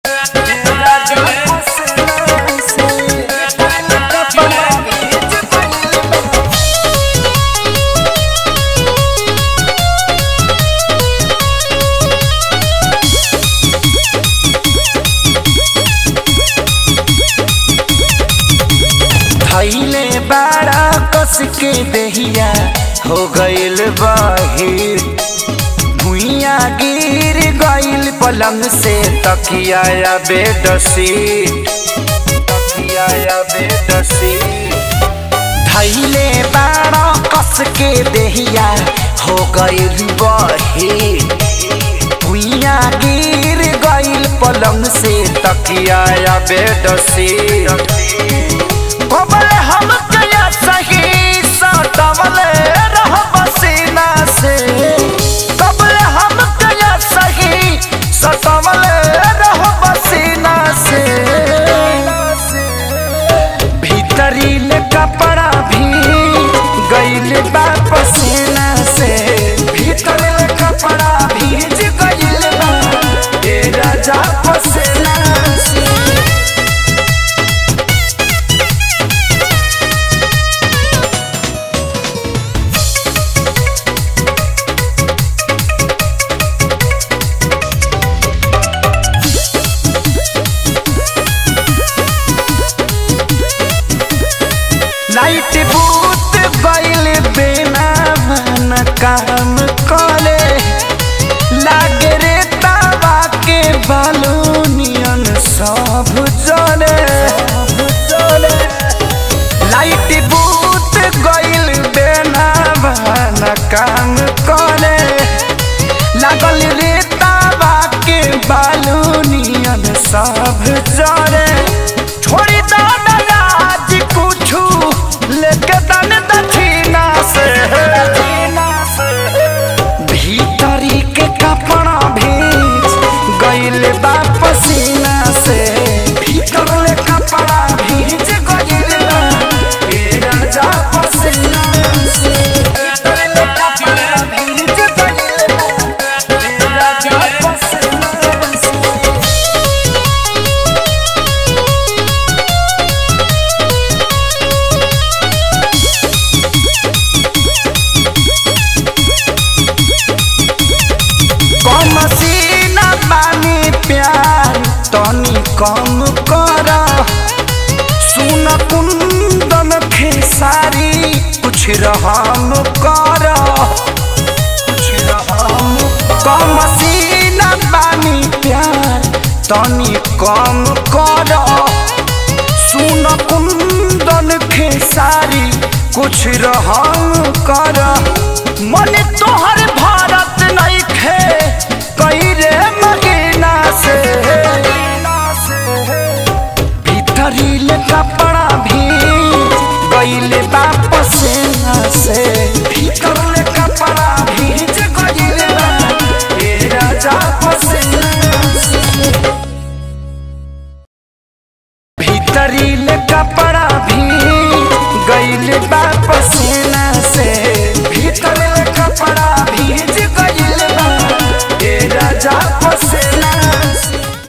धैले बाड़ा कस के दहिया हो गइल बाहिर भुइया गिर गइल पलंग से तकिया या बेडशीट तकिया या बेडशीट धैले बाड़ा कस के दहिया हो गइल बाहिर भुइया गिर गइल पलंग से तकिया या बेडशीट कबल हम कया सही सटवल रह बसीना से कबल हम कया सही सटवल रह बसीना से भीतरी ले कपड़ा भी गइल बा पसीना से भीतर ले कपड़ा भीज गइल बा ए राजा पसीना से लाइट बूत गइल बिना मन काम करे लागे रे तावा के बालूनियन सब जले लाइट बूत गइल बिना मन काम करे लागल रे तावा के बालूनियन सब जले छोड़ी दादा राज कुछू लेके दन दक्षिणा से भीतरी के कपड़ा भीज गइल बा पसीना से भीतर ले कपड़ा भीज गइल बा ए राजा पसीना से भीतर ले कपड़ा भीज गइल बा ए राजा पसीना से कम सीना बानी प्यार तनी कम कर सुन कुंदन खेसारी कुछ रहम कर कुछ रहम कम सीना बानी प्यार तनी कम कर सुन कुंदन खेसारी कुछ रहम कर मन तोहर